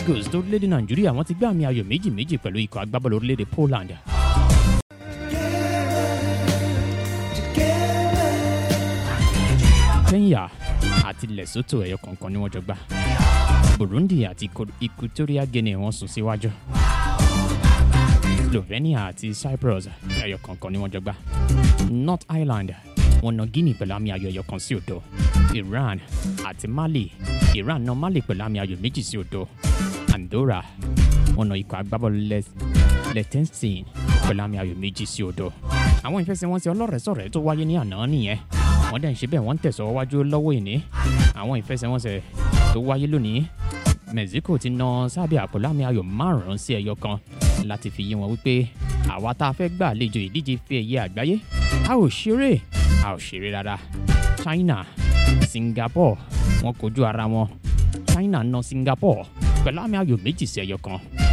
eagles tó orílẹ̀-èdè nàìjíríà wọ́n ti gbé àmì ayò méjì méjì pẹ̀lú ikọ̀ agbábọ́ọ̀lù orílẹ̀-èdè poland. kenya àti lesotho ẹ̀yọ kọ̀ọ̀kan ni wọ́n jọ gbá burundi àti Eco- equatorial guinea wọ́n sún síwájú slovenia àti cyprus ẹ̀yọ kọ̀ọ̀kan ni wọ́n jọ gbá north ireland wọ́n na guinea pẹ̀lú àmì ayò ẹ̀yọ kan sí òdo iran àti mali iran na mali pẹ̀lú àmì ayò méjì sí òdo andorra wọ́n na ikọ̀ agbábọ́ọ̀lù Les- liechtenstein pẹ̀lú àmì ayò méjì sí òdo àwọn ìfẹsẹ̀wọnsẹ̀ ọlọ́rẹ̀ẹ́sọ̀rẹ́ tó wáyé ní àná nìyẹn wọ́n dẹ̀ ń ṣe bẹ́ẹ̀ wọ́n ń tẹ̀síwájú lọ́wọ́ ìní àwọn ìfẹsẹ̀wọnsẹ̀ tó wáyé lónìí mexico ti na sábẹ́ àpòlá àmì ayò márùn-ún sí ẹyọ kan láti fi yé wọn wípé àwa tá a fẹ́ gbà àlejò ìdíje fi ẹ̀yẹ àgbáyé a ò ṣeré a ò ṣeré rárá china singapore wọn kojú ara wọn china na singapore pẹ̀lú àmì ayò méjì sí ẹyọ kan